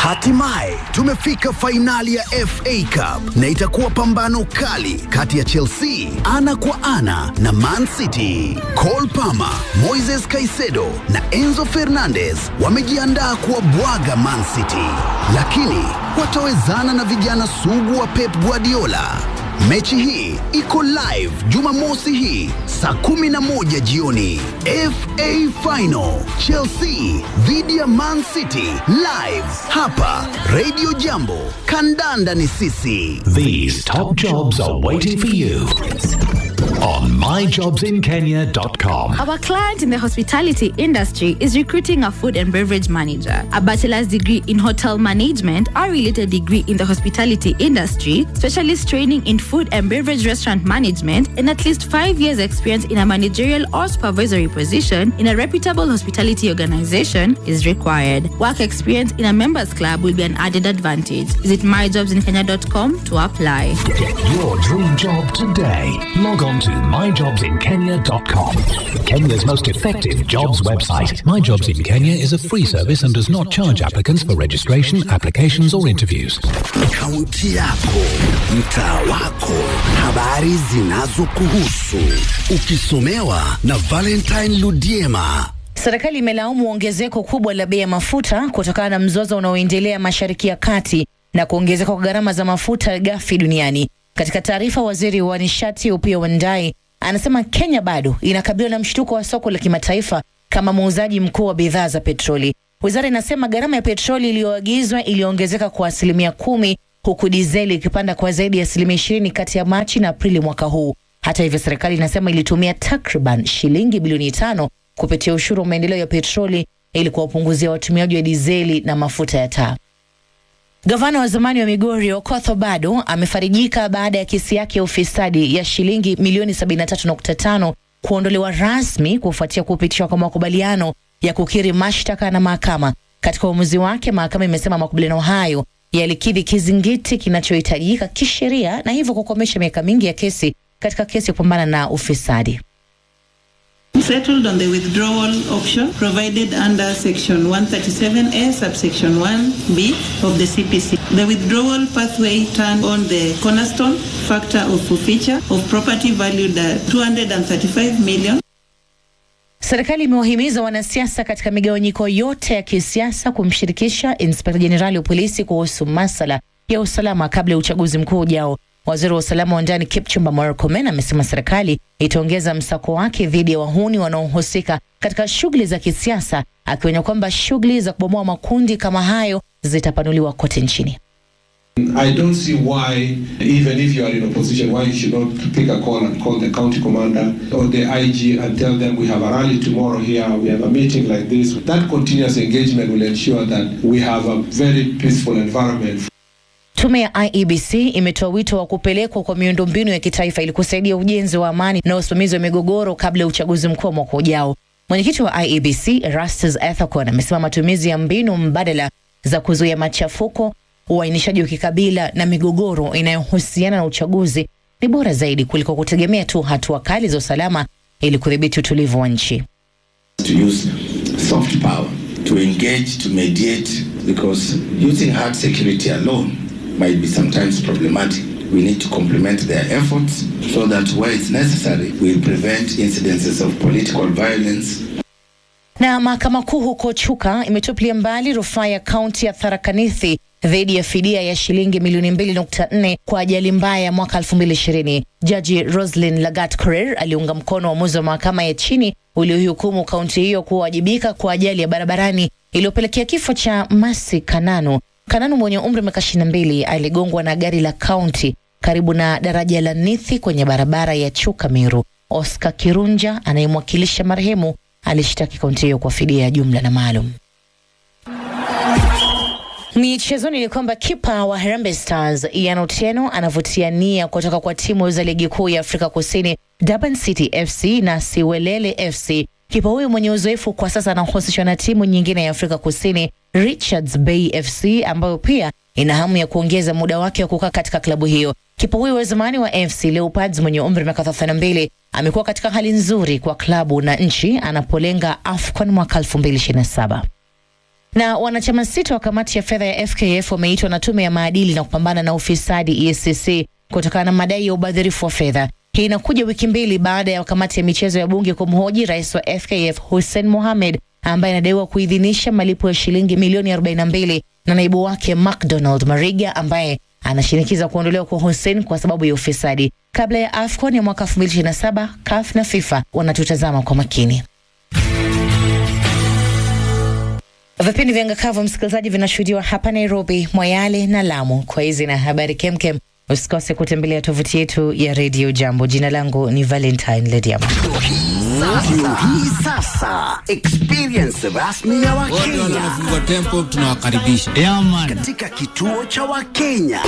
Hatimaye tumefika fainali ya FA Cup na itakuwa pambano kali kati ya Chelsea ana kwa ana na Man City. Cole Palmer, Moises Caicedo na Enzo Fernandez wamejiandaa kuwabwaga Man City, lakini watawezana na vijana sugu wa Pep Guardiola. Mechi hii iko live Jumamosi hii saa kumi na moja jioni. FA Final Chelsea dhidi ya Man City live hapa Radio Jambo. Kandanda ni sisi. These top jobs are waiting for you on myjobsinkenya.com. Our client in the hospitality industry is recruiting a food and beverage manager, a bachelor's degree in hotel management, or related degree in the hospitality industry, specialist training in food and beverage restaurant management, and at least five years' experience in a managerial or supervisory position in a reputable hospitality organization is required. Work experience in a members club will be an added advantage. Visit myjobsinkenya.com to apply. Get your dream job today. Log on to myjobsinkenya.com. Kenya's most effective jobs website. My Jobs in Kenya is a free service and does not charge applicants for registration, applications, or interviews. Kaunti yako, mtaa wako, habari zinazokuhusu, ukisomewa na Valentine Ludiema. Serikali imelaumu ongezeko kubwa la bei ya mafuta kutokana na mzozo unaoendelea Mashariki ya Kati na kuongezeka kwa gharama za mafuta ghafi duniani. Katika taarifa, waziri wa nishati Opiyo Wandayi anasema Kenya bado inakabiliwa na mshtuko wa soko la kimataifa kama muuzaji mkuu wa bidhaa za petroli. Wizara inasema gharama ya petroli iliyoagizwa iliongezeka kwa asilimia kumi huku dizeli ikipanda kwa zaidi ya asilimia ishirini kati ya Machi na Aprili mwaka huu. Hata hivyo, serikali inasema ilitumia takriban shilingi bilioni tano kupitia ushuru wa maendeleo ya petroli ili kuwapunguzia watumiaji wa dizeli na mafuta ya taa. Gavana wa zamani wa Migori Okoth Obado amefarijika baada ya kesi yake ya ufisadi ya shilingi milioni 73.5 kuondolewa rasmi kufuatia kupitishwa kwa makubaliano ya kukiri mashtaka na mahakama. Katika uamuzi wake, mahakama imesema makubaliano hayo yalikidhi kizingiti kinachohitajika kisheria na hivyo kukomesha miaka mingi ya kesi katika kesi ya kupambana na ufisadi. settled on the withdrawal option provided under section 137A subsection 1B of the CPC. The withdrawal pathway turned on the cornerstone factor of forfeiture of property valued at 235 million. Serikali imewahimiza wanasiasa katika migawanyiko yote ya kisiasa kumshirikisha inspekta jenerali wa polisi kuhusu masala ya usalama kabla ya uchaguzi mkuu ujao. Waziri wa usalama wa ndani Kipchumba Murkomen amesema serikali itaongeza msako wake dhidi ya wahuni wanaohusika katika shughuli za kisiasa, akionya kwamba shughuli za kubomoa makundi kama hayo zitapanuliwa kote nchini. I don't see why, even if you are in opposition, why you should not pick a call and call the county commander or the IG and tell them we have a rally tomorrow here, we have a meeting like this. That continuous engagement will ensure that we have a very peaceful environment. Tume ya IEBC imetoa wito wa kupelekwa kwa miundombinu ya kitaifa ili kusaidia ujenzi wa amani na usimamizi wa migogoro kabla ya uchaguzi mkuu wa mwaka ujao. Mwenyekiti wa IEBC Erastus Ethekon amesema matumizi ya mbinu mbadala za kuzuia machafuko, uainishaji wa kikabila na migogoro inayohusiana na uchaguzi ni bora zaidi kuliko kutegemea tu hatua kali za usalama ili kudhibiti utulivu wa nchi. to use soft power to engage, to mediate, because using hard security alone might be sometimes problematic. We need to complement their efforts so that where it's necessary, we'll prevent incidences of political violence Na mahakama kuu huko Chuka imetupilia mbali rufaa ya kaunti ya Tharaka Nithi dhidi ya fidia ya shilingi milioni 2.4 kwa ajali mbaya ya mwaka 2020. Jaji Roslyn Lagat Korir aliunga mkono uamuzi wa mahakama ya chini uliohukumu kaunti hiyo kuwajibika kwa ajali ya barabarani iliyopelekea kifo cha Masi Kananu. Kananu mwenye umri wa miaka 22 aligongwa na gari la kaunti karibu na daraja la Nithi kwenye barabara ya Chuka Meru. Oscar Kirunja anayemwakilisha marehemu alishtaki kaunti hiyo kwa fidia ya jumla na maalum. Michezoni ni kwamba kipa wa Harambee Stars Ian Otieno anavutia nia kutoka kwa timu za ligi kuu ya Afrika Kusini Durban City FC na Siwelele FC. Kipa huyu mwenye uzoefu kwa sasa anahusishwa na timu nyingine ya Afrika Kusini Richards Bay FC ambayo pia ina hamu ya kuongeza muda wake wa kukaa katika klabu hiyo. Kipa huyu wa zamani wa FC Leopards mwenye umri wa miaka 32 amekuwa katika hali nzuri kwa klabu na nchi anapolenga AFCON mwaka 2027. Na wanachama sita wa kamati ya fedha ya FKF wameitwa na tume ya maadili na kupambana na ufisadi EACC kutokana na madai ya ubadhirifu wa fedha. Hii inakuja wiki mbili baada ya kamati ya michezo ya bunge kumhoji rais wa FKF Hussein Mohamed ambaye anadaiwa kuidhinisha malipo ya shilingi milioni 42 na naibu wake McDonald Mariga ambaye anashinikiza kuondolewa kwa Hussein kwa sababu ya ufisadi. Kabla ya AFCON ya mwaka 2027, CAF na FIFA wanatutazama kwa makini. Vipindi vya Ngakavu msikilizaji, vinashuhudiwa hapa Nairobi, Moyale na Lamu. Kwa hizi na habari kemkem, usikose kutembelea tovuti yetu ya redio Jambo. Jina langu ni Valentine Lediama. Ndio hii sasa experience rasmi ya wote wale Wakenya wanafungua tempo tunawakaribisha katika kituo cha Wakenya.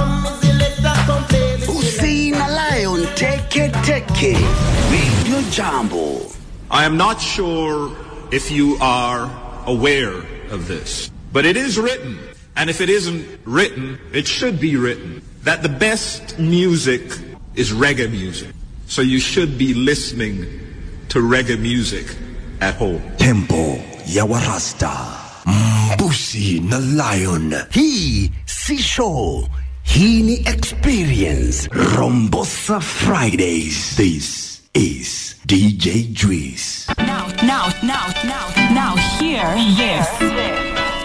Usi na Lion Teke Teke Radio Jambo. I am not sure if you are aware of this, but it is written, and if it isn't written, it should be written, that the best music is reggae music. So you should be listening to reggae music at home. tempo ya warasta mbusi na lion Hii si show, hii ni experience. rombosa fridays this is dj juice Now, now, now, now, now, hear this.